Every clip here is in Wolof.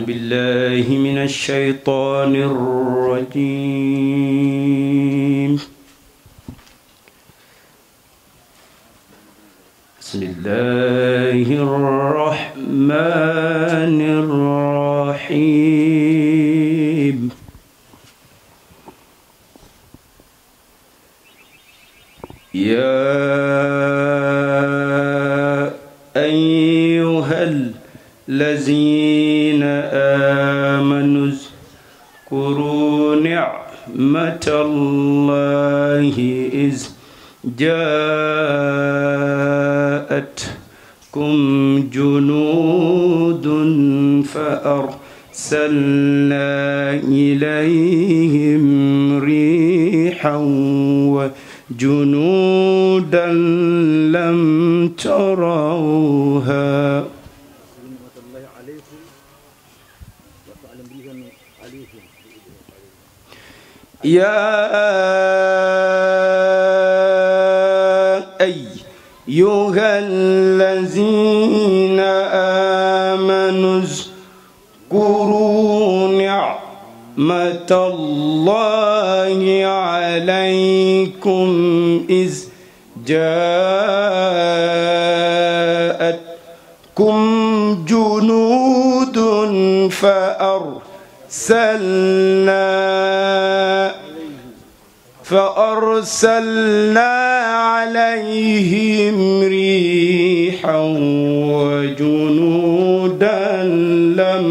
بالله من الشيطان الرجيم بسم الله الرحمن الرحيم يا أيها الذين آمنوا اذكروا نعمة الله إذ جاءتكم جنود فأرسلنا إليهم ريحا وجنودا لم تروها نعمة الله عليكم وفعلا بهم عليهم يا أيها الذين آمنوا اذكروا نعمة الله عليكم إذ جاءتكم جنود فأرسلنا فأرسلنا عليهم ريحا وجنودا لم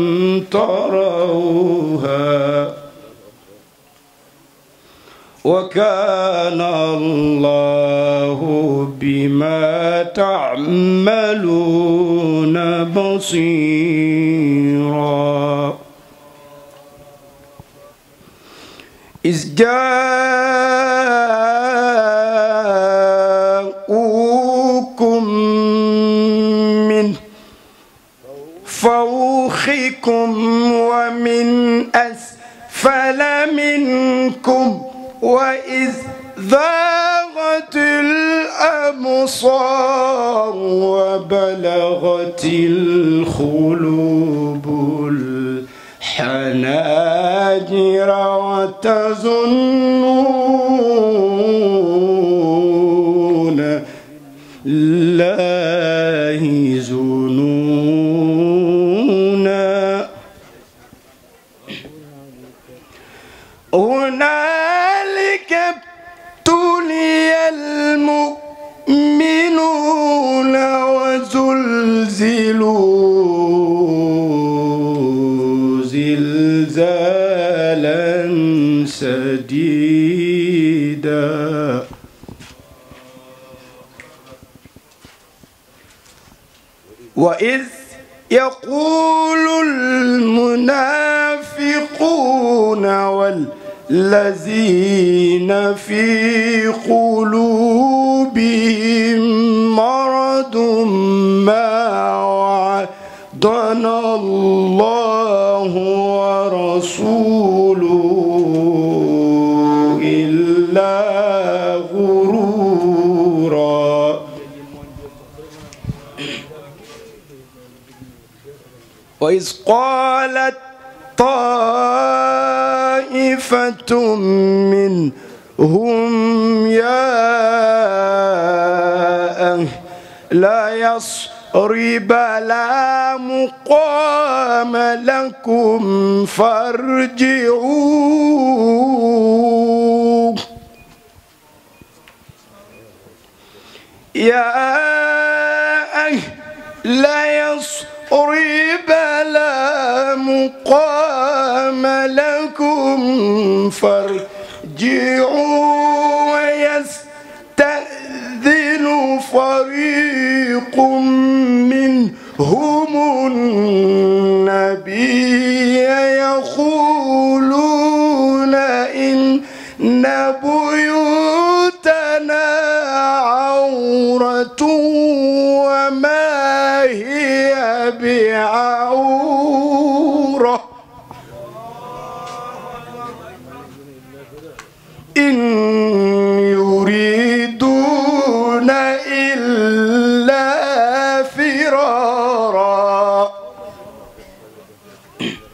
تروها وكان الله بما تعملون بصيرا إذ جاءوكم من فوقكم ومن أسفل منكم وإذ ذاغت الأبصار وبلغت القلوب الحناجر وتظنون الله ظنونا هنالك ابتلي المؤمنون وزلزلوا زلزالا شديدا وإذ يقول المنافقون والذين في قلوبهم مرض ما وعدنا الله ورسوله إلا غرورا وإذ قالت طائفة منهم يا أهل لا يصرب لا مقام لكم فارجعوا يا أهل يصرب لا مقام لكم فارجعوا ويستأذن فريق منهم النبي يقولون إن بيوتنا عورة وما هي بعورة إن يريدون إلا فرارا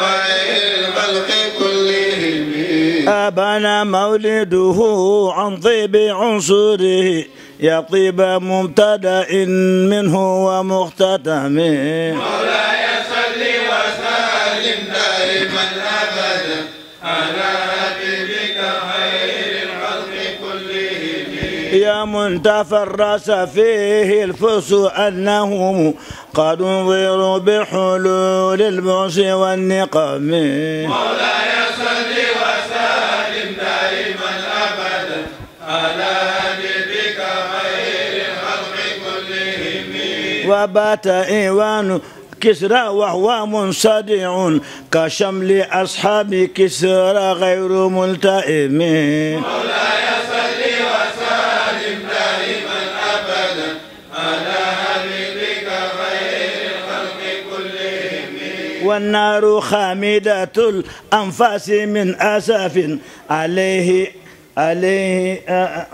أبان مولده عن طيب عنصره يا طيب مبتدأ منه ومختتم مولاي صل وسلم دائما ابدا على حبيبك خير الخلق كلهم يا من تفرس فيه الفرس أنهم قد انظروا بحلول البؤس والنقم مولاي صل وسلم دائما ابدا على حبيبك خير الخلق كلهم وبات إيوان كسرى وهو منصدع كشمل أصحاب كسرى غير ملتئم مولاي صل وسلم دائما ابدا على حبيبك خير الخلق كلهم والنار خامدة الأنفاس من أسف عليه عليه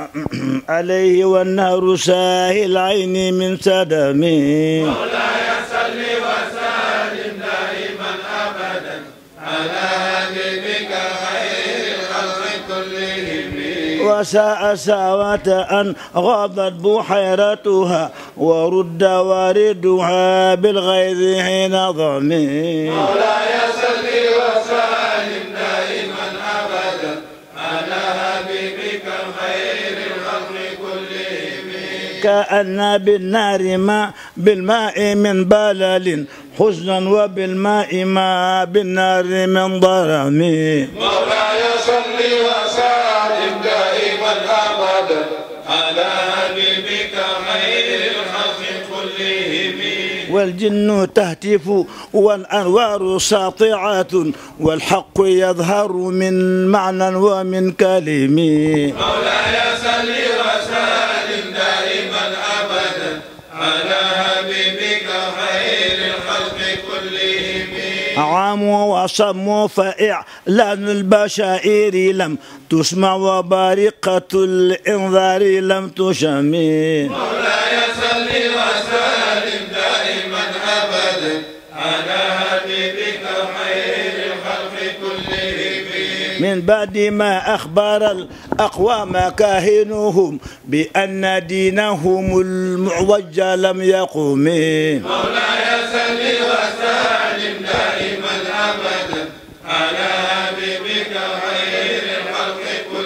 عليه والنار ساهي العين من سدم مولاي صل وسلم دائما ابدا على حبيبك خير الخلق كلهم وساء ساوة أن غاضت بحيرتها ورد واردها بالغيظ حين ضمي مولاي صل وسلم دائما ابدا على حبيبك خير الخلق كلهم كأن بالنار ما بالماء من بلل حزنا وبالماء ما بالنار من ضرم مولاي صل وسلم دائما ابدا على حبيبك خير الخلق كلهم والجن تهتف والأنوار ساطعة والحق يظهر من معنى ومن كلم مولاي صل وسلم دائما ابدا على حبيبك خير الخلق كلهم عاموا وصموا فإعلان البشائر لم تسمع وبارقة الإنذار لم تشمي مولاي صل وسلم دائما ابدا على حبيبك خير الخلق كلهم من بعد ما أخبر الأقوام كاهنهم بأن دينهم المعوج لم يقم مولاي صل وسلم دائما ابدا على حبيبك خير الخلق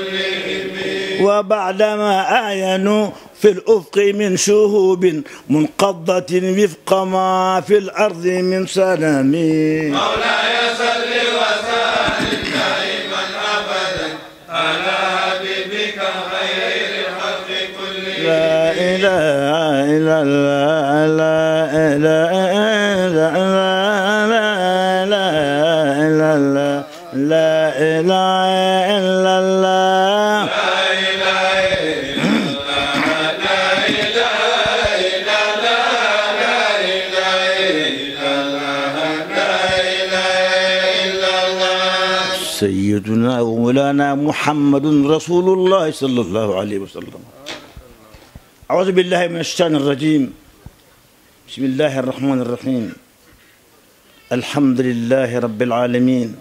كلهم وبعدما آينوا في الأفق من شهوب منقضة وفق ما في الأرض من سلام مولاي صل وسلم دائما ابدا على حبيبك خير الخلق كلهم لا إله إلا الله لا إله إلا الله لا إله إلا الله لا إله إلا الله لا اله الا الله لا اله الا الله لا اله الا الله لا اله الا الله سيدنا ومولانا محمد رسول الله صلى الله عليه وسلم أعوذ بالله من الشيطان الرجيم بسم الله الرحمن الرحيم الحمد لله رب العالمين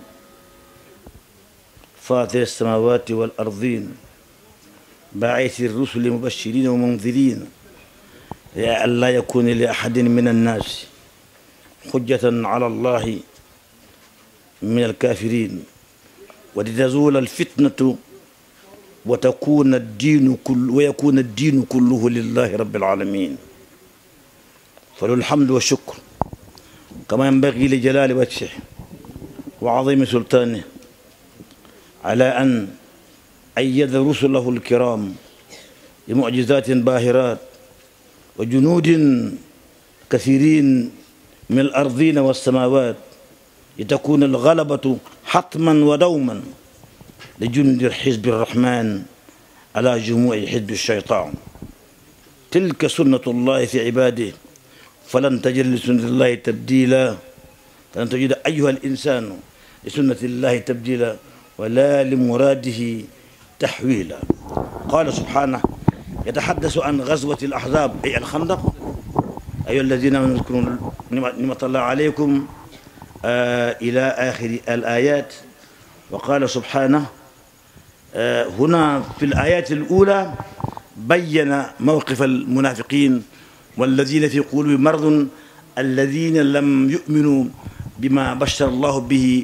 فاطر السماوات والأرضين باعث الرسل مبشرين ومنذرين يا أن لا يكون لأحد من الناس حجة على الله من الكافرين ولتزول الفتنة وتكون الدين كل ويكون الدين كله لله رب العالمين فله الحمد والشكر كما ينبغي لجلال وجهه وعظيم سلطانه على أن أيد رسله الكرام بمعجزات باهرات وجنود كثيرين من الأرضين والسماوات لتكون الغلبة حتما ودوما لجند حزب الرحمن على جموع حزب الشيطان تلك سنة الله في عباده فلن تجد لسنة الله تبديلا فلن تجد أيها الإنسان لسنة الله تبديلا ولا لمراده تحويلا قال سبحانه يتحدث عن غزوة الأحزاب أي الخندق أيها الذين آمنوا اذكروا نعمة الله عليكم آه إلى آخر الآيات وقال سبحانه هنا في الآيات الأولى بين موقف المنافقين والذين في قلوبهم مرض الذين لم يؤمنوا بما بشر الله به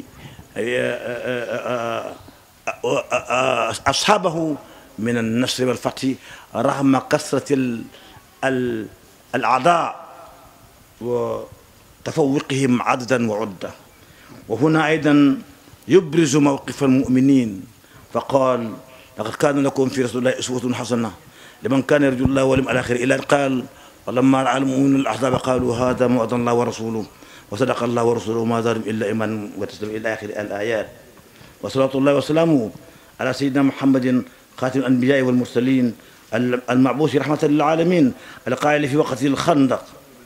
أصحابه من النصر والفتح رغم كثرة الأعداء وتفوقهم عددا وعدة وهنا أيضا يبرز موقف المؤمنين فقال لقد كان لكم في رسول الله أسوة حسنة لمن كان يرجو الله واليوم الآخر إلى قال ولما رأى المؤمنون الأحزاب قالوا هذا ما وعد الله ورسوله وصدق الله ورسوله ما زادهم إلا إيمانا وتسليما إلى آخر الآيات وصلاة الله وسلامه على سيدنا محمد خاتم الأنبياء والمرسلين المعبوث رحمة للعالمين القائل في وقت الخندق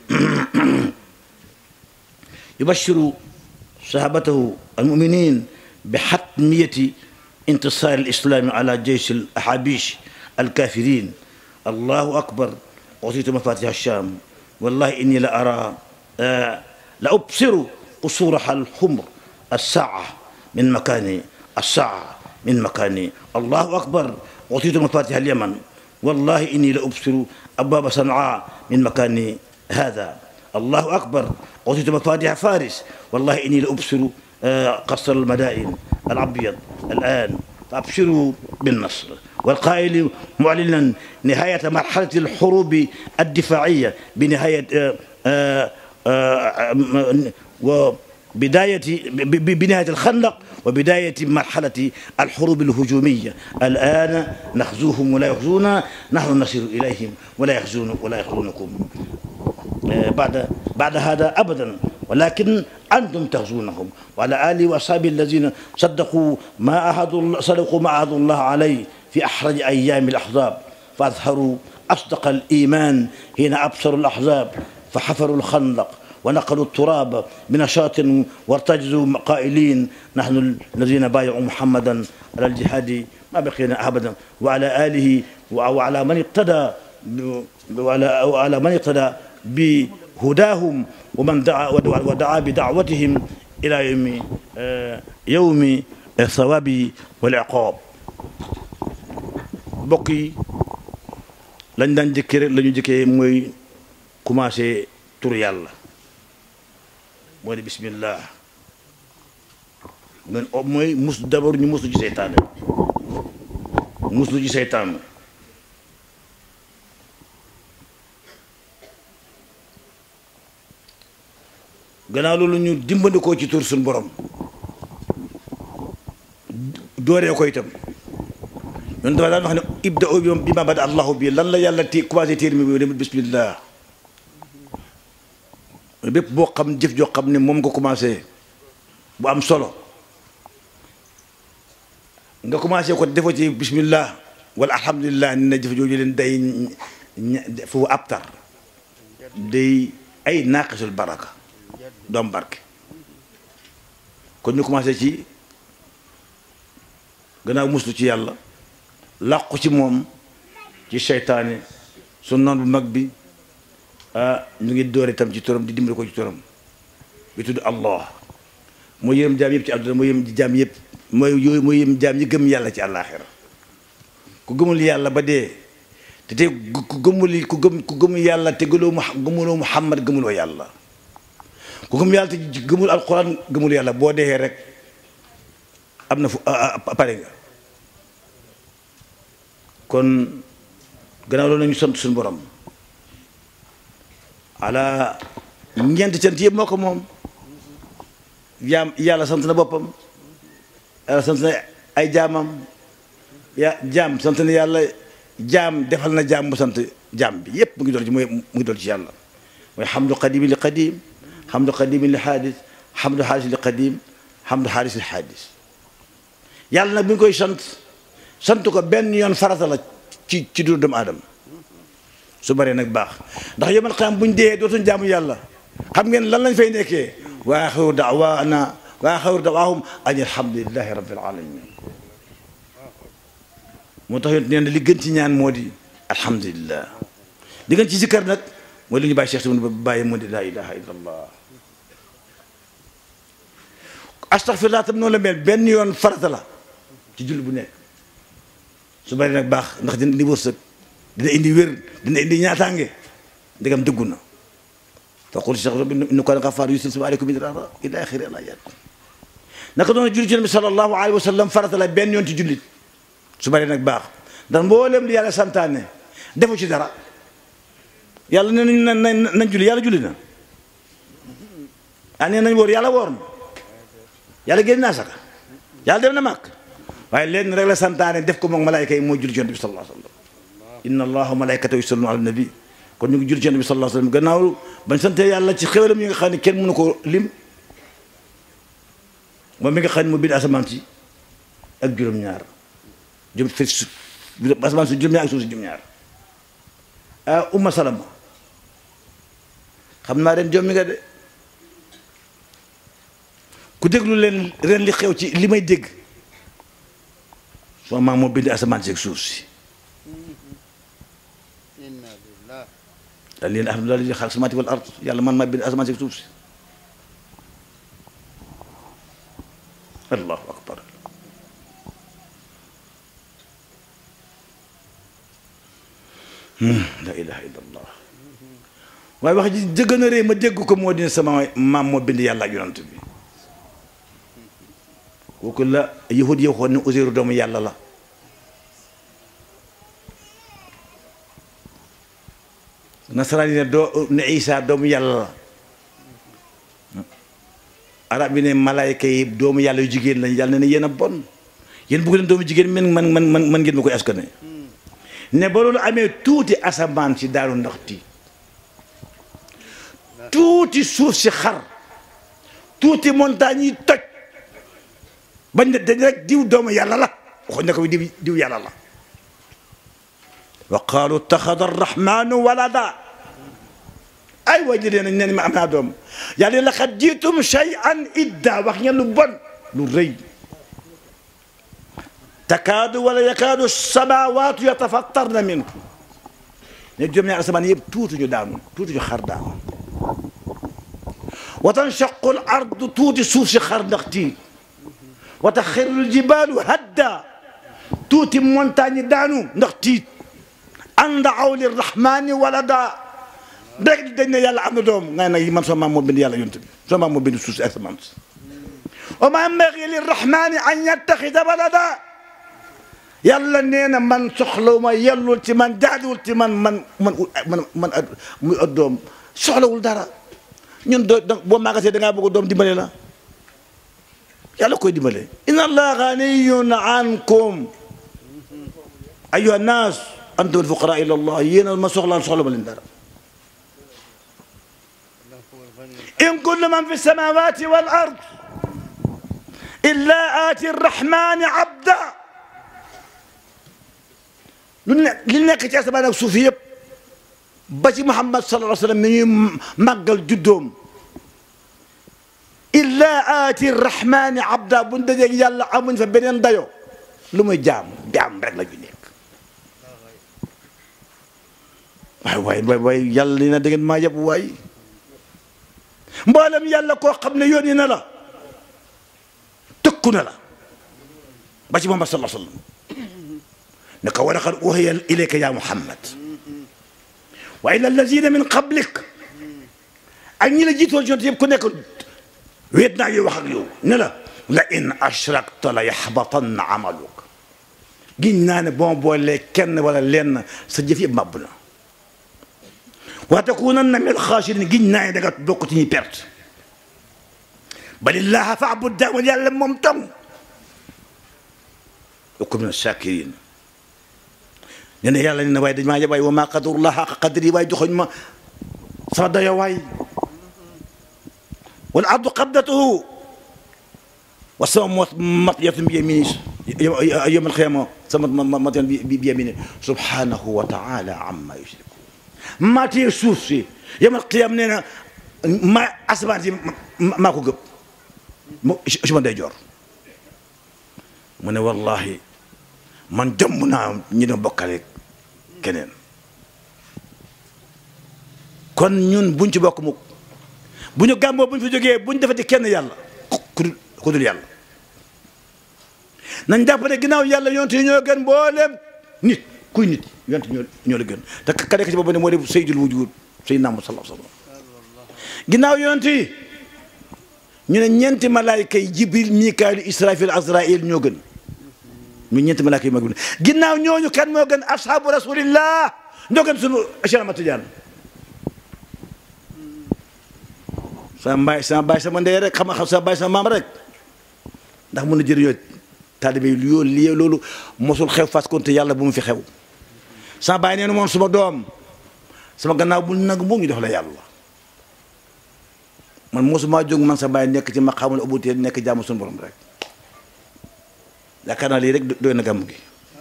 يبشر صحابته المؤمنين بحتمية انتصار الإسلام على جيش الأحابيش الكافرين الله أكبر أعطيت مفاتيح الشام والله إني لأرى آه لأبصر قصورها الحمر الساعة من مكاني الساعة من مكاني الله أكبر أعطيت مفاتيح اليمن والله إني لأبصر أبواب صنعاء من مكاني هذا الله أكبر أعطيت مفاتيح فارس والله إني لأبصر آه قصر المدائن الأبيض الآن فأبشروا بالنصر والقائل معلنا نهاية مرحلة الحروب الدفاعية بنهاية آآ آآ وبداية بنهاية الخندق وبداية مرحلة الحروب الهجومية الآن نخزوهم ولا يخزونا نحن نصل إليهم ولا يخزون ولا يخزونكم بعد بعد هذا أبدا ولكن أنتم تغزونهم وعلى آله وأصحابه الذين صدقوا ما عهدوا صدقوا ما عهدوا الله عليه في أحرج أيام الأحزاب فأظهروا أصدق الإيمان حين أبصروا الأحزاب فحفروا الخندق ونقلوا التراب بنشاط وارتجزوا قائلين نحن الذين بايعوا محمدا على الجهاد ما بقينا أبدا وعلى آله وعلى من اقتدى وعلى, وعلى من اقتدى بهداهم ومن دعا ودعا بدعوتهم إلى يوم يوم الثواب والعقاب mbokk yi lañ daan jëkkee rek la ñu jëkkee mooy commencé tur yàlla moo di bismillah men mooy mus d'abord ñu muslu ci seytaane muslu ci seytaane gannaaw loolu ñu dimbandikoo ci tur suñu borom dooree ko itam ñun dafa daan wax ne ibda o bi ma bada allahu bi lan la yàlla ti commencé téer mi dem bismillah bépp boo xam jëf joo xam ne moom nga commencé bu am solo nga commencé ko defoo ci bismillah wala alhamdulilah ni na jëf jooju leen day foofu abtar day ay naaqisul baraka doom barke kon ñu commencé ci gannaaw muslu ci yàlla làqu ci moom ci seytaane su noon bu mag bi ah ñu ngi door itam ci turam di dimbali ko ci turam bi tudd allah mooy yërëm jaam yëpp ci àdduna mooy yërëm jaam yëpp mooy yooyu mooy yërëm jaam yi gëm yàlla ci àllaaxira ku gëmul yàlla ba dee te te ku gëmul ku gëm ku gëmul yàlla te gëloo mu gëmuloo muhammad gëmuloo yàlla ku gëm yàlla te gëmul alquran gëmul yàlla boo dee rek am na fu pare nga kon gannaaw loolu nañu sant suñu borom ala ñeenti cant yëpp moo ko moom jaam yàlla sant na boppam yàlla sant na ay jaamam ya jaam sant na yàlla jaam defal na jaam mu sant jaam bi yépp mu ngi doon ci mooy mu ngi doon ci yàlla mooy xamdu qadimi li qadim xamdu qadimi li xaadis xamdu xaaris li qadim xamdu xaaris li xaadis yàlla nag bi ñu koy sant sant ko benn yoon farata la ci ci dund doomu aadama su bëree nag baax ndax yomal xam buñ dee dootuñ jaamu yàlla xam ngeen lan lañ fay nekkee wa axiru daawaana wa axiru dawaahum an alhamdulilahi rabbil alamin moo tax yonent nee na li gën ci ñaan moo di alhamdulillah li gën ci sikkar nag mooy li ñu bàyyi Cheikh Simbun ba bàyyi moo di laa ilaha illa allah astaghfirullah tam noonu la mel benn yoon farata la ci julli bu nekk su bari nag baax ndax dina indi wërsëg dina indi wér dina indi ñaataange ndegam dëggu na faqul cheikh rabbi innahu kaana ghaffaaran yursilu aleykum midraara ila axiri al ayat naka noonu jullit ci nabi sallallahu alayhi wa sallam farata la benn yoon ci jullit su bari nag baax ndax mboolem li yàlla santaane defu ci dara yàlla nee nañ nañ nañ julli yàlla julli na ah nee nañ wóor yàlla wóor na yàlla génn naa saka yàlla dem na màkk waaye leen rek la santaane def ko moom malaayka yi mooy julli ci yonent bi sallallahu alayhi wa sallam inna allaha wa malaykatahu yusalluna ala nabi kon ñu ngi julli ci yonent bi sallallahu alayhi wa sallam gannaaw bañ sante yàlla ci xéwalam yi nga xam ne kenn mënu ko lim moom mi nga xam ne mu bind asamaan si ak juróom-ñaar jëm fi su asamaan si juróom-ñaar ak suuf si juróom-ñaar ah umma salama xam naa ren jommi nga de ku déglu leen ren li xew ci li may dégg soo maam moo bind asamaan si ak suuf si inna lillah daal leen alhamdulilah li xalaq samaati wal ard yàlla man maa bind asamaan si ak suuf si allahu akbar la ilaha illa allah waaye wax ji jëgën a rëy ma dégg ko moo dina sama maam moo bind yàlla ak yonant bi kooku la yahud yi waxoon ne Uzayru doomu yàlla la nasaraan yi ne doo ne Isa doomu yàlla la arab yi ne malaayka yi doomu yàlla yu jigéen lañ yàlla ne ne yéen a bon yéen bëgg leen doomu jigéen man man man man man ngeen ma koy askane ne ba loolu amee tuuti asamaan si daaru ndax tiit tuuti suuf si xar tuuti montagne yi toj bañ ne dañ rek diw doomu yàlla la waxuñ ne ko diw diw yàlla la wa qaalu taxada arrahmanu walada ay waay jëlee nañ neen ma am naa doom yàlla laqad jiitum shay'an idda wax ngeen lu bon lu rëy takaadu wala yakaadu samawaatu yatafattarna minhu ne juróom-ñaari asamaan yëpp tuuti ñu daanu tuuti ñu xar daanu wa tanshaqu al ardu tuuti suuf si xar ndax tiit wa taxirru al jibaalu hadda tuuti montagne daanu ndax tiit an daaw lirrahmani walada rek dañ ne yàlla am na doom nga ne man sama maam moo bind yàlla yonent bi sama maam moo bind suuf si asamaan si wa ma yanbaghi lirrahmani an yattaxida walada yàlla nee na man soxlawuma yellul ci man jaaduwul ci man man man man man muy at doom soxlawul dara ñun doo boo maagasee da ngaa bëgg doom dimbale la yàlla koy dimbale inna allaha ganiyun ankum ayuha nnaas antum alfuqara ila allah yéen a ma soxlaal soxla ma leen dara in kullu man fi samawati wal ard illa aati arrahmani abda lu ne li nekk ci asamaan ak suuf yëpp ba ci Muhammad sallallahu alayhi wa sallam mi ñuy màggal juddoom illa aati rahmani abda buñ dajeeg yàlla amuñ fa beneen dayo lu muy jaam jaam rek la ñu nekk waay waay waay waay yàlla li na da ngeen maa yeb waay mboolem yàlla koo xam ne yónni na la tëkku na la ba ci Muhammad sallallahu alayhi wa sallam ne ko wa laqad uhiya ilayka ya Muhammad wa ila allazina min qablik ak ñi la jiitoon ci yëpp ku nekk wéet naa yow wax ak yow ne la la in ashrakta la yaxbatanna amaluk giñ naa ne boo boolee kenn wala lenn sa jëf yëpp màbb na wa takunanna min alxaasirin giñ naa ne da nga bokk ci ñuy perte balillaha faabud daamal yàlla moom tam wa kun min asakirin nee na yàlla ne na waaye dañ maa yeb waaye wa maa qadarullah xaqa qadri waaye joxoñ ma sama dayo waay wal ardu qabdatuhu wa sama matyatun bi yamini yawm alqiyama sama matyatun bi yamini subhanahu wa taala amma yushrikun maa tee suuf si yawm alqiyama nee na ma asamaan si maa ko gëpp mo si ma day joor mu ne wallahi man jomb naa ñi doon bokkale keneen kon ñun buñ ci bokk mukk bu ñu gàmmoo bu ñu fi jógee bu ñu defati kenn yàlla ku dul ku dul yàlla nañ jàpp ne ginnaaw yàlla yonent yi ñoo gën mboolem nit kuy nit yonent ñoo ñoo la gën te ka nekk ci boobu ne moo def sayyidul wujud sayyidina Muhammad sallallahu alayhi wasallam ginnaaw yonent yi ñu ne ñeenti malaayka yi jibril mikaayil israfil azrail ñoo gën ñu ñeenti malaayka yi mag bi ginnaaw ñooñu kan moo gën ashaabu rasulillah ñoo gën sunu Cheikh Ahmad Tidiane sama mbaay sama baay sama ndey rek xam nga xam sama baay sama maam rek ndax mën na jëriñoo taalibe yi yoo lii loolu mosul xew fas konte yàlla bu mu fi xew sama baay nee na moom suma doom sama gannaaw bu nag mu ñu def la yàlla man mosuma jóg man sa baay nekk ci ma xamul ubutee nekk jàmm suñu borom rek yaakaar naa lii rek doy na gàmm gi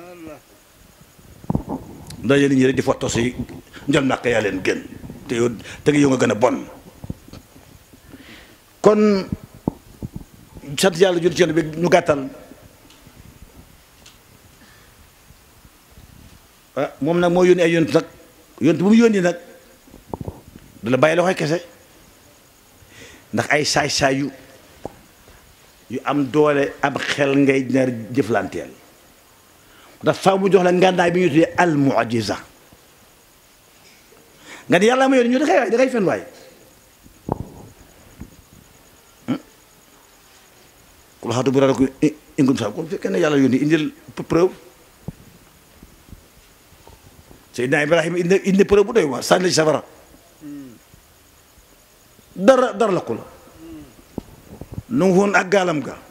ndaje nit ñi rek di foto si njol naq yaa leen gën te yow te yow nga gën a bon kon sant yàlla jul ci yoon bi ñu gàttal ah moom nag moo yónni ay yontu nag yontu bu mu yónni nag du la bàyyi loxoy kese ndax ay saay-saay yu yu am doole am xel ngay nar jëflanteel ndax faaw mu jox la ngànnaay bi ñu tuddee al mu'jiza nga ne yàlla ma yónni ñu da kay waay da kay fen waay ku la xatu bu rara ko ingum sa kon fekkee ne yàlla yónni indil preuve Seydina Ibrahima indi indi preuve bu doy waar sànni ci safara dara dara la ko la nu ngi woon ak gaalam ga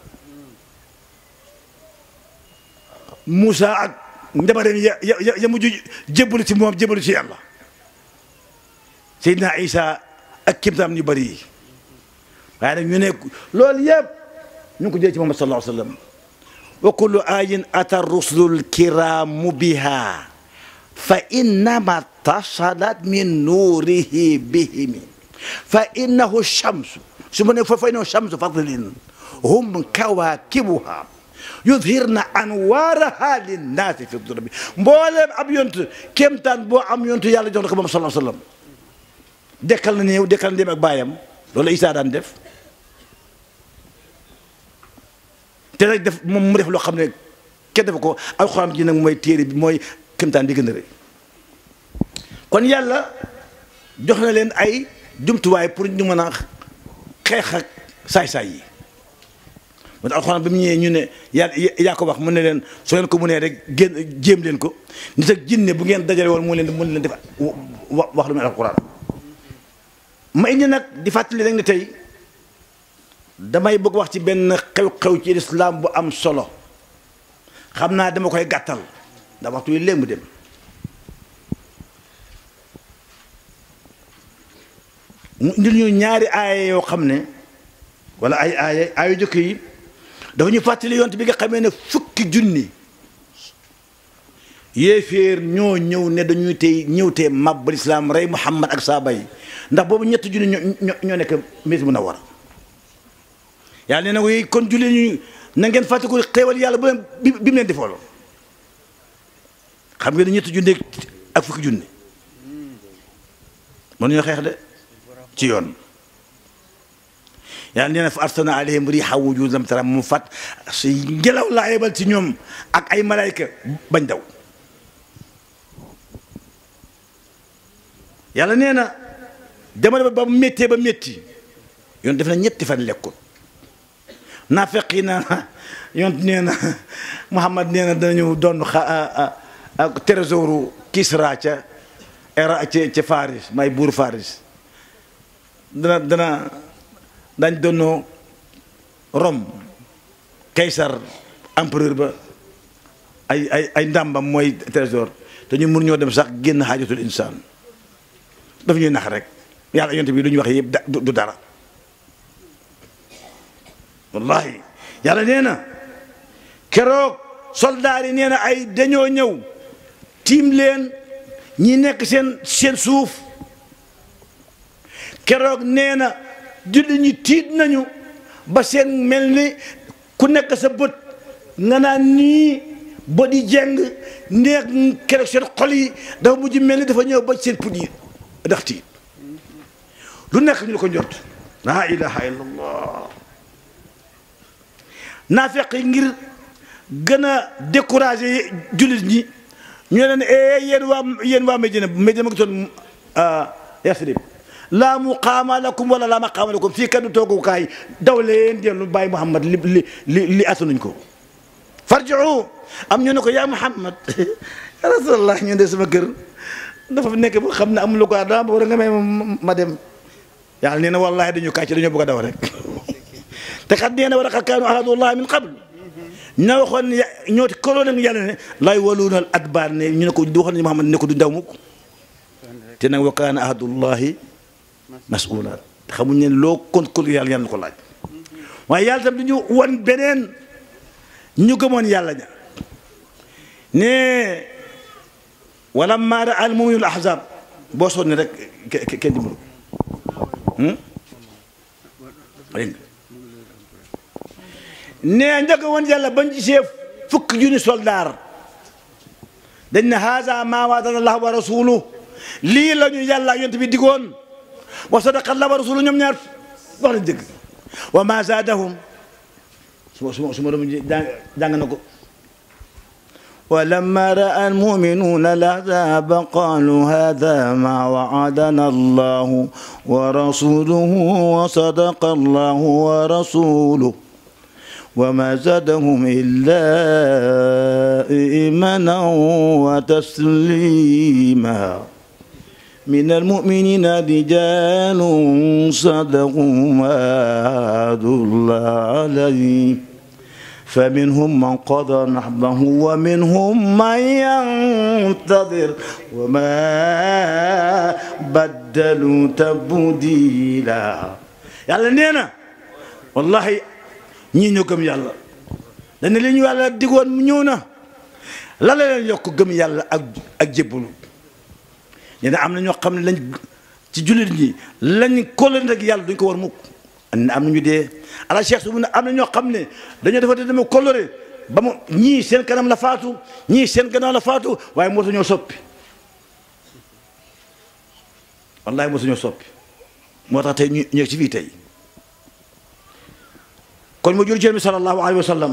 Moussa ak njabareem ya ya ya mujj jébbalu ci moom jébbalu ci yàlla Seydina Isa ak kimtaam ñu bëri yi waaye nag ñu ne loolu yëpp ñu ngi ko jëlee ci Muhammad sallallahu alayhi wa sallam wa kullu ayin ata rusulul kiramu biha fa innama tasalat min nuurihi bihimi fa innahu shamsu su ma ne fa fa innahu shamsu fadlin hum kawakibuha yudhirna anwaaraha linnaasi fi dulabi mbooleem ab yont kéemtaan boo am yontu yàlla jox na ko moom sallallahu alayhi wa sallam dekkal na néew dekkal na dem ak baayam loolu Isaa daan def te nag def moom mu def loo xam ne kenn def ko alxuraan ji nag mooy téere bi mooy kéemtaan bi gën a rëy kon yàlla jox na leen ay jumtuwaay pour ñu mën a xeex ak saay-saay yi moo tax alxuraan bi mu ñëwee ñu ne yaa yaa ko wax mu ne leen soo leen ko mënee rek génn jéem leen ko nit ak jinne bu ngeen dajale woon mu leen mën leen def wax lu mel alxuraan ma indi nag di fàttali rek ne tey damay bëgg wax ci benn xew-xew ci lislaam bu am solo xam naa dama koy gàttal ndax waxtu yi léegi mu dem mu indil ñu ñaari aaya yoo xam ne wala ay aaya aayu jëkk yi dafa ñu fàttali yont bi nga xamee ne fukki junni yéeféer ñoo ñëw ne dañuy tey ñëw tey màbbal islaam rey muhammad ak saaba yi ndax boobu ñetti junni ñoo ñoo nekk Madina Munawwara yàlla nee na ko kon julli ñu na ngeen fàttaliku xéewal yàlla bu leen bi bi mu leen defoolo xam ngeen ne ñetti junni ak fukki junni mënuñoo xeex de ci yoon yàlla nee na fa arsalna alayhim riiha wujuud lam tara mu fat si ngelaw laa yebal ci ñoom ak ay malayka bañ daw yàlla nee na jamono ba ba méttee ba métti yoon def na ñetti fan lekkul naafeq yi na yoon nee na Muhammad nee na danañu doon xa ak trésoru Kisra ca era ca ca Faris may buur Faris dana dana dañ doonoo Rome Kaysar empereur ba ay ay ay ndàmbam mooy trésor te ñu mun ñoo dem sax génn xaajatul insaan dafa ñuy nax rek yàlla yonte bi lu ñu wax yëpp du dara wallahi yàlla nee na keroog soldaar yi nee na ay dañoo ñëw tiim leen ñi nekk seen seen suuf keroog nee na julli ñi tiit nañu ba seen mel ni ku nekk sa bët nga naan nii bët yi jeng neex keroog seen xol yi dafa mujj mel ni dafa ñëw ba seen put yi ndax tiit lu nekk ñu la ko njort laa ilaha illallah naafeq yi ngir gën a décourager jullit ñi ñu leen eh yéen waa yéen waa Medina Medina ma ngi toon Yasrib laa muqaama lakum wala laa maqaama lakum fii kaddu toogukaay daw leen dellu bàyyi Muhammad li li li li attanuñ ko farjiu am ñu ne ko yaa Muhammad ya rasulallah ñu de sama kër dafa nekk bu xam ne amul ko daa war a nga may ma dem yàlla nee na wallahi dañu kàcc dañoo bëgg a daw rek te xat nee na war a xat kaanu ahadullah min qabl ña waxoon ya ñoo koloo nag yàlla ne lay waluunal adbaar ne ñu ne ko waxoon ne Muhammad ne ko du daw mukk te nag wa kaana ahadullahi mas'uula xamuñ ne loo kon kon yàlla yàlla na ko laaj waaye yàlla tam dañu wan beneen ñu gëmoon yàlla ña ne wala maara al muminul ahzab boo sonni rek kenn dimbalu dégg ne njëkk woon yàlla bañ gisee fukk junni soldaar dañ ne haza ma waadana allah wa rasuluhu lii la ñu yàlla yonent bi digoon wa sadaqa allah wa rasuluhu ñoom ñaar wax lañ dëgg wa ma zaadahum suma suma suma doom jàng na ko ولما رأى المؤمنون الأحزاب قالوا هذا ما وعدنا الله ورسوله وصدق الله ورسوله وما زادهم إلا إيمانا وتسليما من المؤمنين رجال صدقوا ما عاهدوا الله عليه فمنهم من قضى نحبه ومنهم من ينتظر وما بدلوا تبديلا yàlla nee na wallahi ñii ñoo gëm yàlla dañ ne li ñu yàlla digoon mu ñëw na la la leen yokk gëm yàlla ak ak jébbalu nee na am na ñoo xam ne lañ ci jullit ñi lañ kóllëre ak yàlla duñ ko war mukk am na ñu dee ala cheikh su mu ne am na ñoo xam ne dañoo defa dama kóllëre ba mu ñii seen kanam la faatu ñii seen gannaaw la faatu waaye moo ñoo soppi wallahi moo ñoo soppi moo tax tey ñu ñëw ci fii tey kon mu jur ci bi sallallahu alayhi wa sallam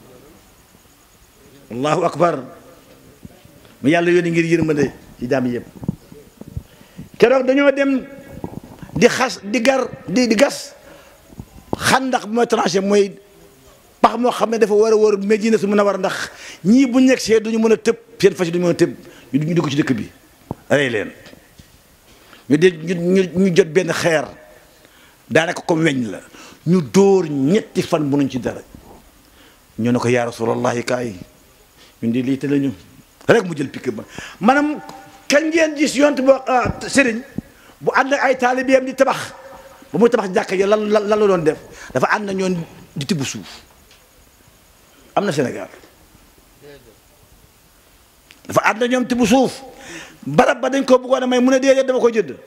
allahu akbar mu yàlla yónni ngir yërmande ci jaam yëpp keroog dañoo dem di xas di gar di di gas xandax bi mooy tranché mooy pax moo xam ne dafa war a wër Medina su mën a war ndax ñii bu nekk see duñu mën a tëb seen fas yi duñu mën a tëb ñu dugg ci dëkk bi rey leen ñu de ñu ñu jot benn xeer daanaka comme weñ la ñu dóor ñetti fan mënuñ ci dara ñu ne ko yaa rasulallahi kaay ñun di lii te lañu rek mu jël pikk ba maanaam kañ ngeen gis yont bo sëriñ bu ànd ak ay taalibeem di tabax ba muy tabax jàkka ji lan lan la doon def dafa ànd na ñoon di tibb suuf am na Sénégal dafa ànd na ñoom tibb suuf barab ba dañ ko bëggoon a may mu ne déedéet dama ko jënd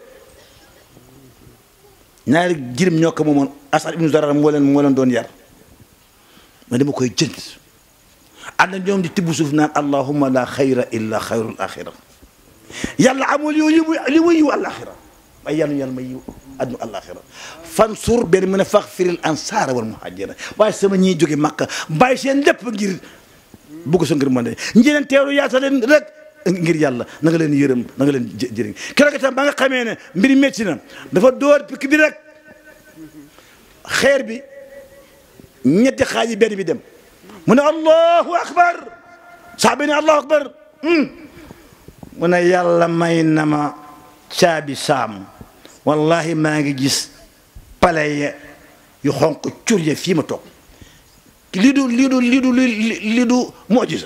ñaari jirim ñoo ko moomoon Asad ibnu Zarar moo leen moo leen doon yar ma dama koy jënd ànd na ñoom di tibb suuf naan allahumma la xayra illa xayrul axira yàlla amul yow li muy li muy yiw àlaxira ay yàlla yàlla may yiw addu àlaxira fansur benn mu ne faxfiril ansaara wal muhajira waaye sama ñiy jóge Makka bàyyi seen lépp ngir bugg sa ngir mën de njëleen teeru yaata leen rek ngir yàlla na nga leen yërëm na nga leen jëriñ keroog itam ba nga xamee ne mbiri métti na dafa dóor pikk bi rek xeer bi ñetti xaaj yi benn bi dem mu ne allahu akbar saxaaba ne allahu akbar mu ne yàlla may na ma caabi saam wallahi maa ngi gis pale ya yu xonq cur ya fii ma toog lii du lii du lii du lii du mojisa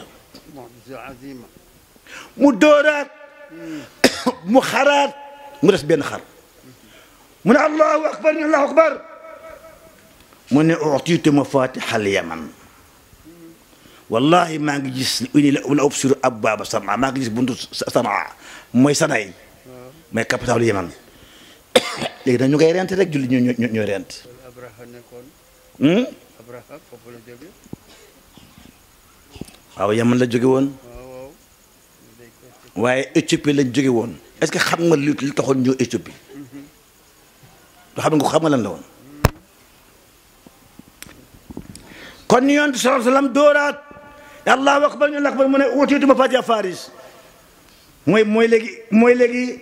mu dóoraat mu xaraat mu des benn xar mu ne allahu akbar ñu allahu akbar mu ne utiitu mafatihal yaman wallahi maa ngi gis uni la ubsiru abwaaba sanaa maa ngi gis buntu sanaa mooy sanay mooy capital yaman léegi nag ñu ngay rent rek julli ñu ñu ñooy rent waaw yaman la jóge woon waaye Éthiopie lañ jóge woon est-ce que xam nga li li taxoon ñëw Éthiopie du xam nga xam nga lan la woon kon ni yonent sallallahu alayhi wa sallam dooraat allahu akbar ñu lakbar mu ne utiitu mafaatiha faris mooy mooy léegi mooy léegi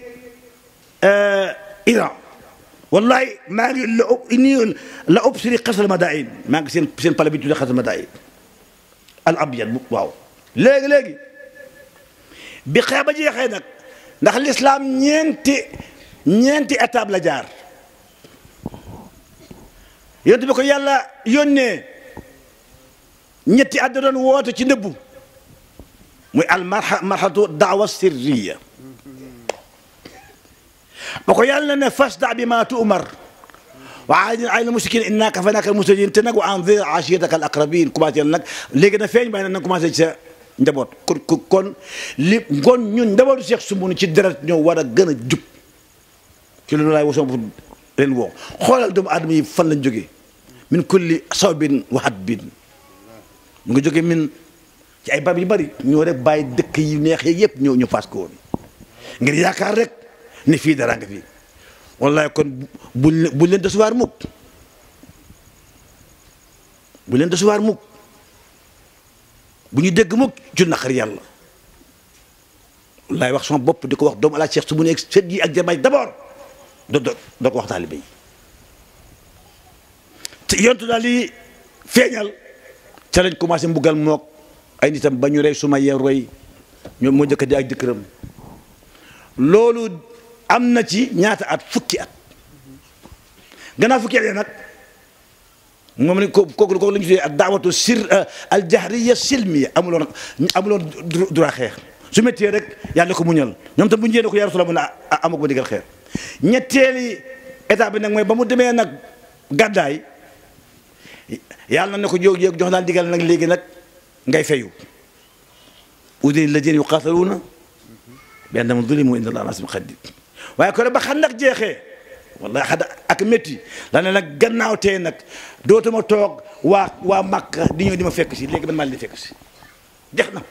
Iran wallahi maa ngi la nii la obsiri xasal madain maa ngi seen seen pale bi tuddee xasal madain al abyad waaw léegi léegi bi xeex ba jeexee nag ndax l'islam ñeenti ñeenti étape la jaar yonent bi ko yàlla yónnee ñetti at da doon woote ci nëbbu muy al marxatu daawa sirriya ba ko yàlla ne fasda bi ma tu'mar wa aadin ala mushrikin inna kafanaka al mustajin te nag wa anzir ashiyataka al aqrabin commencé nag léegi na feeñ waaye nag commencé ci sa njaboot kon kon li kon ñun njabootu Cheikh Soumoune ci deret ñoo war a gën a jub ci loolu laay wasoo leen woo xoolal doomu aadama yi fan lañ jógee min kulli sawbin wa hadbin ñu ngi jógee min ci ay barab yu bari ñoo rek bàyyi dëkk yu neex yeeg yëpp ñoo ñu paas ko woon ngir yaakaar rek ne fii dara nga fii wallahi kon buñ buñ leen desuwaar mukk buñ leen desuwaar mukk bu ñu dégg mukk ci naqar yàlla wallahi wax sama bopp di ko wax doomu ala Cheikh su mu nekk sët yi ak jamaay d'abord do do doo ko wax taalibe yi te yontu daal di feeñal ca lañ commencé mbugal mook ay nitam ba ñu rey suma yee roy ñoom moo njëkk di ak jëkkëram loolu am na ci ñaata at fukki at gannaaw fukki at yi nag moom ne ko kooku kooku la ñu tuddee ak daawatu sir al jahriya silmiya amuloon amuloon droit xeex su méttee rek yàlla ko muñal ñoom tam bu ñu jëlee ko yaa Rasulullah mun a amako ba digal xeex ñetteeli état bi nag mooy ba mu demee nag gàddaay yàlla na ne ko jóg jóg jox naa digal nag léegi nag ngay fayu udini ladina yuqataluuna bi annahum zulimu inna allaha asimun xadid waaye ko ba xam nag jeexee wallahi xada ak métti la ne nag gannaaw tee nag dootuma toog waa waa Makka di ñëw di ma fekk si léegi man maa leen di fekk si jeex na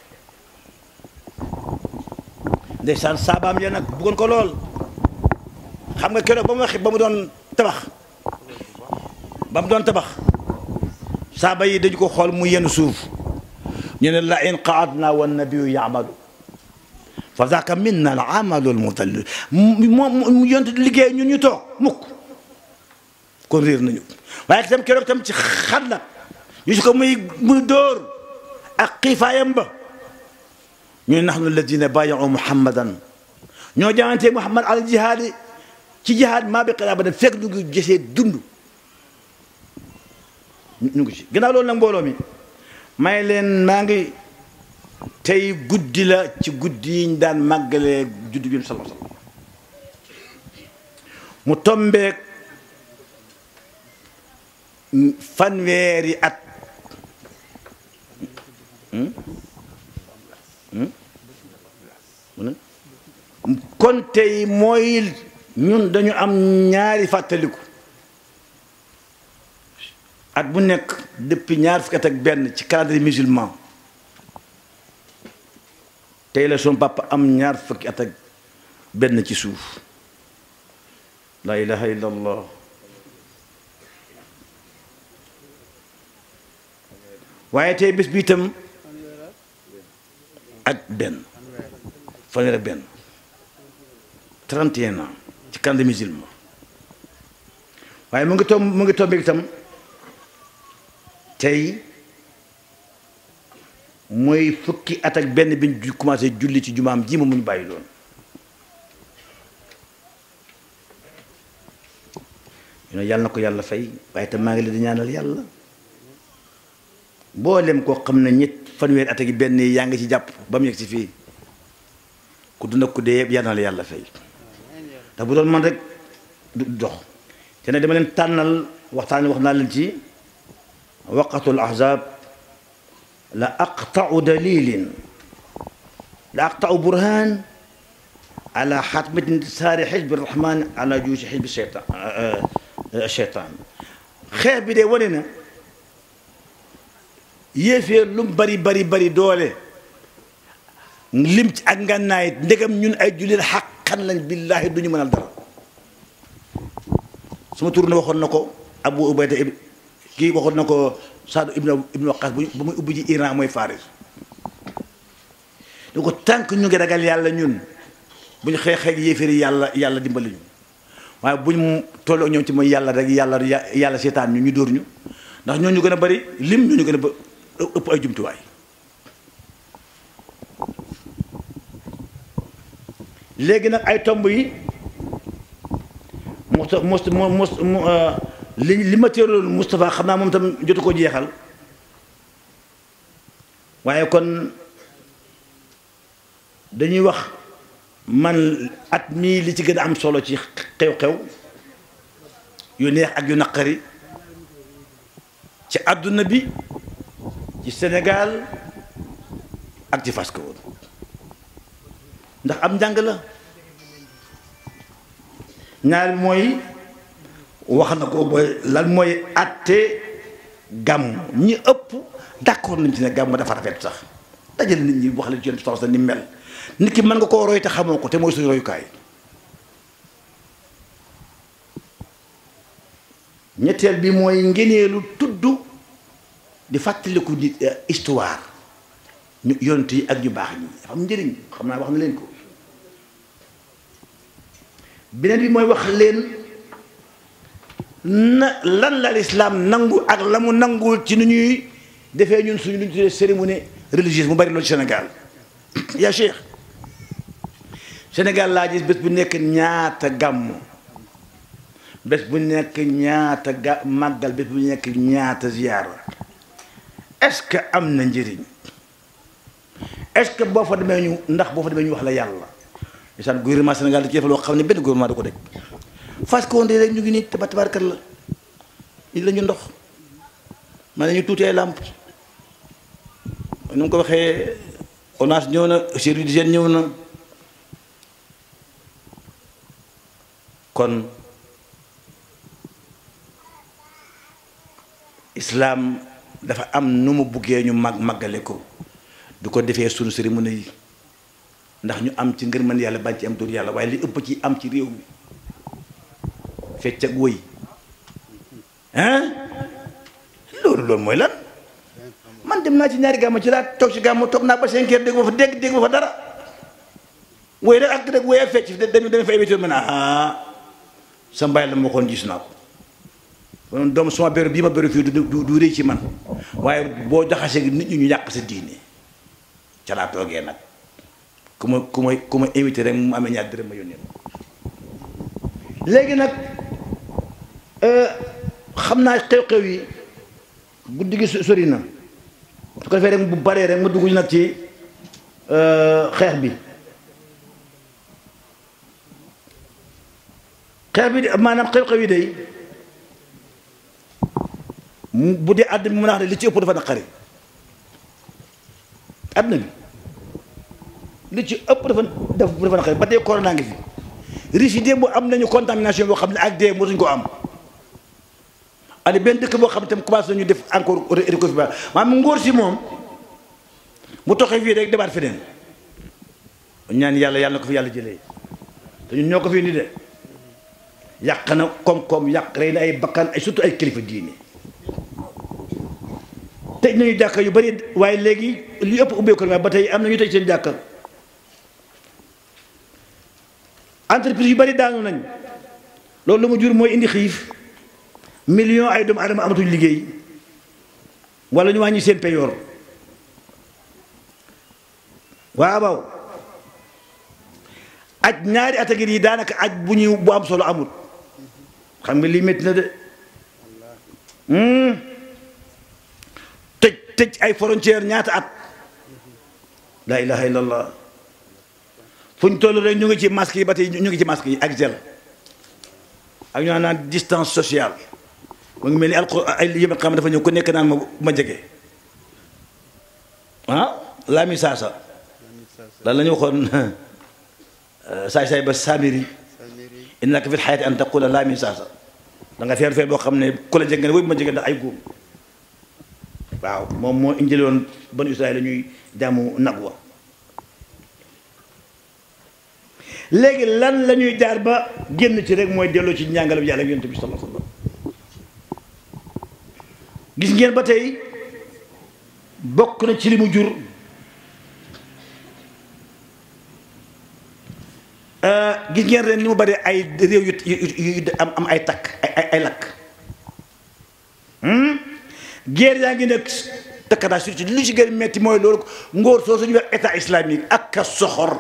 ndeysaan saabaam ya nag bëggoon ko lool xam nga keroog ba mu wax ba mu doon tabax ba mu doon tabax saaba yi dañu ko xool mu yenn suuf ñu ne la in qaadna wa nabiyu yaamalu fa zaaka minna al amalu al mudallil moom mu yonte liggéey ñun ñu toog mukk kon réer nañu waaye tam keroog tam ci xat la ñu si ko muy muy dóor ak xiifaayam ba ñu ne nahnu alladina baayacu muhammadan ñoo jaamante muhammad al jihaadi ci jihaad maa bi xiraa ba dem fekk ñu ngi gisee dund ñu ngi ci gannaaw loolu nag mbooloo mi may leen maa ngi tey guddi la ci guddi yi ñu daan màggalee juddu bi sallallahu alayhi wasallam mu tombeek fanweeri at kon tey mooy ñun dañu am ñaari fàttaliku at bu nekk depuis ñaar fukki at ak benn ci calendrier musulman tey la son papa am ñaar fukki at ak benn ci suuf la ilaha illa allah waaye tey bés bi itam ak benn fanweer ak benn 31 ans ci calendrier musulman waaye mu ngi tomb mu ngi tombe itam tey mooy fukki at ak benn bi ñu commencé julli ci jumaam ji ma mu ñu bàyyi loon ñu ne yàlla na ko yàlla fay waaye te maa ngi leen di ñaanal yàlla mboolem koo xam ne ñett fanweeri at ak benn yaa ngi ci jàpp ba mu yegg si fii ku dund ak ku dee yëpp yàlla na la yàlla fay ndax bu doon man rek du dox te ne dama leen tànnal waxtaan wax naa leen ci waqatul ahzab la aqtau dalilin la aqtau burhan ala xatmati intisaari xisbi rahman ala juusi xisbi cheytan cheytan xeex bi de wane na yéeféer lu mu bari bari bari doole lim ci ak ngànnaay ndegam ñun ay jullit xaqan lañ billaahi duñu mënal dara suma tur ne waxoon na ko Abu Ubayda kii waxoon na ko Saadu ibnu ibnu Waqaas bu muy ubbi ji Iran mooy Faris du ko tànk ñu ngi ragal yàlla ñun bu ñu xeex xeex yéeféeri yàlla yàlla dimbali ñu waaye bu ñu tolloo ñoom ci mooy yàlla rek yàlla yàlla seetaan ñu ñu dóor ñu ndax ñoo ñu gën a bari lim ñoo ñu gën a ba ëpp ay jumtuwaay léegi nag ay tomb yi mos mos mos li li ma teeloon Moustapha xam naa moom tam jotu ko jeexal waaye kon dañuy wax man at mii li ci gën a am solo ci xew-xew yu neex ak yu naqari ci àdduna bi ci Sénégal ak ci Fass Kawoor ndax am njàng la ñaar mooy wax na ko booy lan mooy àtte gàmm ñi ëpp d'accord nañ ci ne gàmm dafa rafet sax dajale nit ñi wax leen ci yonent bi ni mel nit ki mën nga koo roy te xamoo ko te mooy suñu royukaay ñetteel bi mooy ngeneelu tudd di fàttaliku nit histoire ñu yonent yi ak ñu baax ñi dafa am njëriñ xam naa wax na leen ko beneen bi mooy wax leen na lan la lislaam nangu ak la mu nanguwul ci nu ñuy defee ñun suñu lu ñu tuddee cérémonie religieuse mu bari loolu Sénégal yaa Cheikh Sénégal laa gis bés bu nekk ñaata gàmm bés bu nekk ñaata ga màggal bés bu nekk ñaata ziyaara est-ce que am na njëriñ est-ce que boo fa demee ñu ndax boo fa demee ñu wax la yàlla isaan gouvernement Sénégal da ci def loo xam ne benn gouvernement da ko def Fass Kawoor rek ñu ngi nii taba tabarkat la ñu la ñu ndox man nañu tuuti ay làmp nu mu ko waxee ONAS ñëw na service d'hygiène ñëw na kon islaam dafa am nu mu buggee ñu mag màggale ko du ko defee sunu cérémonie yi ndax ñu am ci ngërmën yàlla bañ ci am tur yàlla waaye li ëpp ci am ci réew mi fecc ak wëy hein loolu loolu mooy lan man dem naa ci ñaari gàmmu ci laa toog ci gàmmu toog naa ba cinq heures dégg ma fa dégg dégg ma fa dara wëy rek ak rek wëy ak fecc dañu dañu fa éviter ma ne ah sa mbaay la ma waxoon gis naa ko kon doom suma béru bii ma béru fii du du du rëy ci man waaye boo jaxasee nit ñi ñu yàq sa diine ca laa toogee nag ku ma ku ma ku ma invité rek mu amee ñaar dërëm ma yónnee léegi nag xam naa xew-xew yi guddi gi sori na su ko defee rek bu baree rek ma dugg nag ci xeex bi xeex bi maanaam xew-xew yi day bu dee àdduna bi mën a wax ne li ci ëpp dafa naqari àdduna bi li ci ëpp dafa dafa dafa naqari ba tey corona ngi fi riche yi démb am nañu contamination boo xam ne ak dee mosuñ ko am ani benn dëkk boo xam ne tam commencé nañu def encore recouvrer maanaam ngóor si moom mu toxee fii rek demaat feneen ñaan yàlla yàlla na ko fi yàlla jëlee te ñun ñoo ko fi indi de yàq na koom-koom yàq rey na ay bakkan ay surtout ay kilifa diine tëj nañu jàkka yu bari waaye léegi li ëpp ubbeeku na ba tey am na ñu tëj seen jàkka entreprise yu bari daanu nañ loolu lu mu jur mooy indi xiif million ay doomu adama amatuñ liggéey wala ñu wàññi seen payoor waaw waaw aj ñaari at a ngi nii daanaka aj bu ñu bu am solo amul xam nga lii métti na de tëj tëj ay frontière ñaata at la ilaha illallah fu ñu toll rek ñu ngi ci masque yi ba tey ñu ngi ci masque yi ak gel ak ñoo naan distance sociale mu ngi mel ni alqur ay yëpp xam dafa ñëw ku nekk naan ma ma jege ah laa mi saasa lan la ñu waxoon saay saay ba saamiri innaka fil xayati an taqula laa mi saasa da nga feer feer boo xam ne ku la jege ne wéy ma jege ndax ay góom waaw moom moo injële woon banu Israël la ñuy jaamu nag wa léegi lan la ñuy jaar ba génn ci rek mooy delloo ci njàngale bi yàlla yonent bi sallallahu alayhi wasallam gis ngeen ba tey bokk na ci li mu jur gis ngeen ren ni mu bari ay réew yu yu yu am am ay takk ay ay ay lakk guerre yaa ngi nekk takkata surtout lu ci gën a metti mooy loolu ngóor soo suñu wax état islamique ak a soxor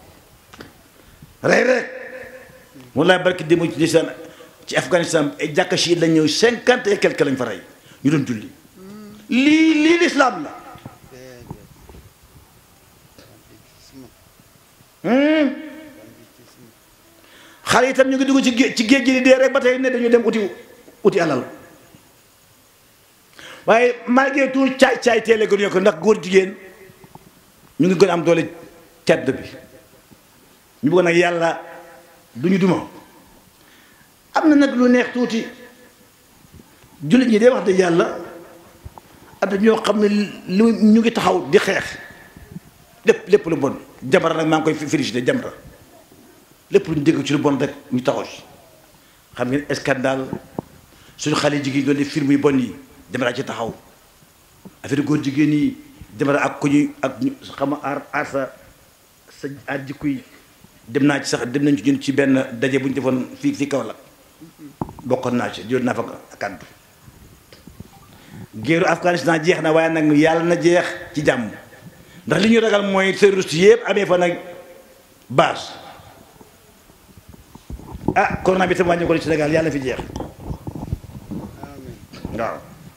rey rek wallaay barki démb ci lisaan ci Afghanistan ay jàkka chi lañ ñëw cinquante et quelque lañ fa rey ñu doon julli lii lii lislaam la xale itam ñu ngi dugg ci géej ci géej gi di dee rek ba tey ne dañu dem uti uti alal waaye malgré tout caay caay teele gënuñu ko ndax góor jigéen ñu ngi gën a am doole tedd bi ñu bëgg nag yàlla du ñu duma am na nag lu neex tuuti jullit ñi dee wax dëgg yàlla am na ñoo xam ne lu ñu ngi taxaw di xeex lépp lépp lu bon jamara nag maa ngi koy félicité jamara lépp lu ñu dégg ci lu bon rek ñu taxaw ci xam ngeen scandale suñu xale jigéen doon def film yu bon yi jamara ci taxaw affaire góor jigéen yi jamara ak ku ñuy ak ñu xam aar aar sa sa aar jikko yi dem naa ci sax dem nañ ci ñun ci benn daje bu ñu defoon fii fii kaw la bokkoon naa ci jël naa fa kàddu géeru Afghanistan jeex na waaye nag yàlla na jeex ci jàmm ndax li ñu ragal mooy terroriste yëpp amee fa nag base ah corona bi tam wàññi ko ci Sénégal yàlla na fi jeex waaw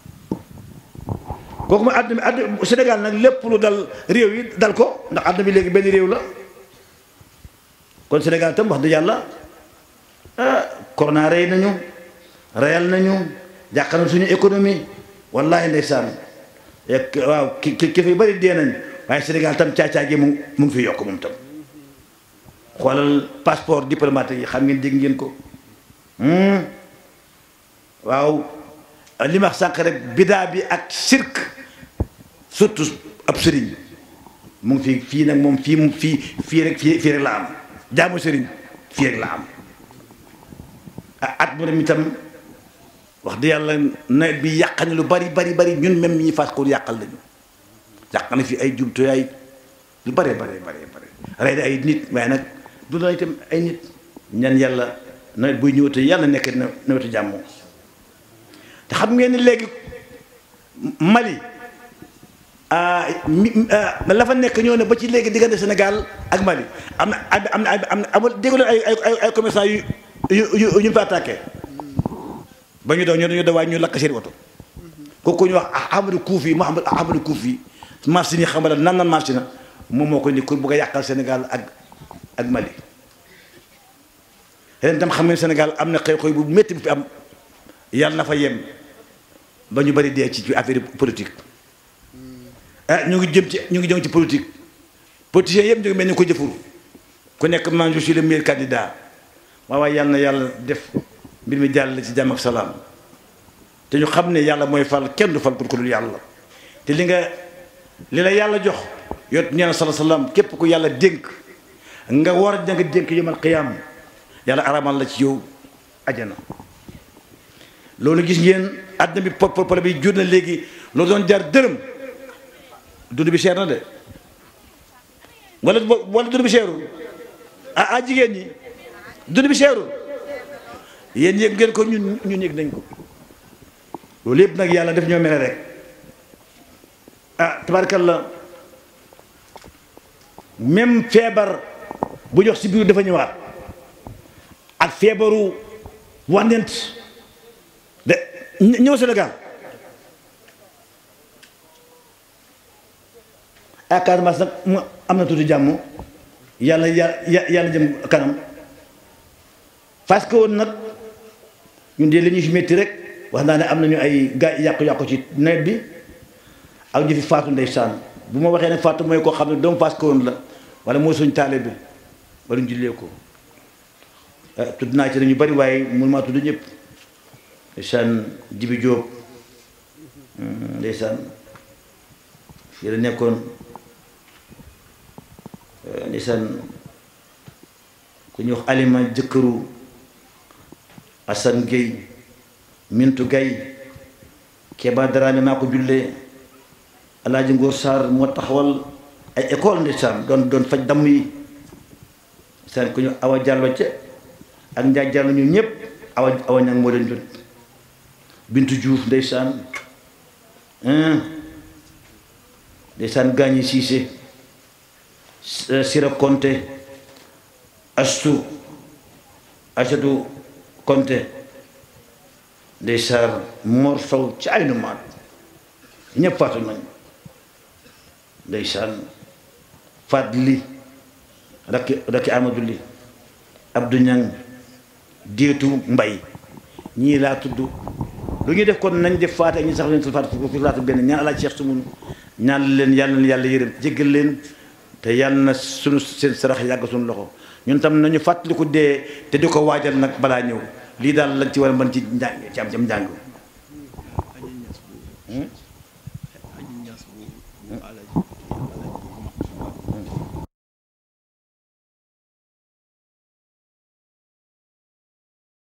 kooku mooy àdduna bi àdduna Sénégal nag lépp lu dal réew yi dal ko ndax àdduna bi léegi benn réew la kon Sénégal tam wax dëgg yàlla ah corona rey nañu reyal nañu jàq na suñu économie wallahi ndeysaan ek waaw ki ki fi bëri dee nañ waaye Sénégal tam caacaa gi mu mu ngi fi yokk moom tam xoolal passeport diplomatique yi xam ngeen dégg ngeen ko waaw li ma wax sànq rek bidaa bi ak sirk surtout ab sëriñ mu ngi fi fii nag moom fii fii fii rek fii fii rek la am jaamu sëriñ fii rek la am at mu dem itam wax dëgg yàlla nawet bi yàq na lu bari bari bari ñun même ñi fas ko yàqal lañu yàq na fi ay jumtuwaay lu bare bare bare bare rey na ay nit waaye nag du la itam ay nit ñan yàlla nawet buy ñëwate yàlla nekk na nawetu jàmm te xam ngeen ni léegi Mali la fa nekk ñoo ne ba ci léegi diggante Sénégal ak Mali am na am na am na amul dégg ay ay ay commerçant yu yu yu ñu fa attaqué ba ñu daw ñu dañu daw waaye ñu lakk seen oto kooku ñu wax Ahmadou Koufi Mouhamed Ahmadou Koufi machine yi xam nga nan nan machine moom moo ko ni ku bëgg a yàqal Sénégal ak ak Mali ren tam xam ngeen Sénégal am na xew-xew bu métti bu fi am yàlla na fa yem ba ñu bari dee ci ci affaire politique ah ñu ngi jëm ci ñu ngi jëm ci politique politiciens yëpp ñu ngi mel ni ko jëfur ku nekk man je suis le meilleur candidat waaw waaye yàlla na yàlla def mbir mi jàll ci jàmm ak salaam te ñu xam ne yàlla mooy fal kenn du fal pour ku dul yàlla te li nga li la yàlla jox yot ñeena sala salaam képp ku yàlla dénk nga war a nga dénk yawmal qiyaam yàlla aramal la ci yow ajana loolu gis ngeen àdduna bi pop bi jur na léegi loolu doon jar dërëm dund bi seer na de wala wala dund bi seerul ah ah jigéen ñi dund bi seerul yéen yëg ngeen ko ñun ñun yëg nañ ko loolu yëpp nag yàlla def ñoo mere rek ah tabaarkalla même feebar bu jox si biir dafa ñëwaat ak feebaru wànnent de ñëw Sénégal ah Casamance nag mu am na tuuti jàmm yàlla yàlla yàlla jëm kanam parce que woon nag ñun de li ñu fi métti rek wax naa ne am nañu ay gaa yàqu-yàqu ci nawet bi ak ñu fi faatu ndeysaan bu ma waxee ne faatu mooy koo xam ne doomu Fass Kawoon la wala mooy suñu taale bi wala ñu jullee ko tudd naa ci dañu bari waaye mun maa tudd ñëpp ndeysaan Jibi Jóob ndeysaan fii la nekkoon ndeysaan ku ñuy wax alima jëkkëru Assane Gueye Mintu Gaye Keba Dramé maa ko jullee Alaaji Ngóor Sarr moo taxawal ay école ndeysaan doon doon faj damm yi seen ku ñu awa jàllo ca ak njaay jàllo ñu ñëpp awa awa ñang moo leen jot bintu juuf ndeysaan ndeysaan gaañi siise sira konte astu asatu konte ndeysaan mor sow ci ay nu maat ñëpp faatu nañ ndeysaan faat li rakki rakki amadou li abdou ñang déetu mbay ñii laa tudd lu ñuy def kon nañ def faate ñu sax leen faat fi laata benn ñaan alaaj Cheikh Sumunu ñaan leen yàlla na yàlla yërëm jéggal leen te yàlla na sunu seen sarax yàgg suñu loxo ñun tam nañu fàttaliku dee te di ko waajal nag balaa ñëw lii daal lañ ci war a mën ci njàng ci am ci am njàng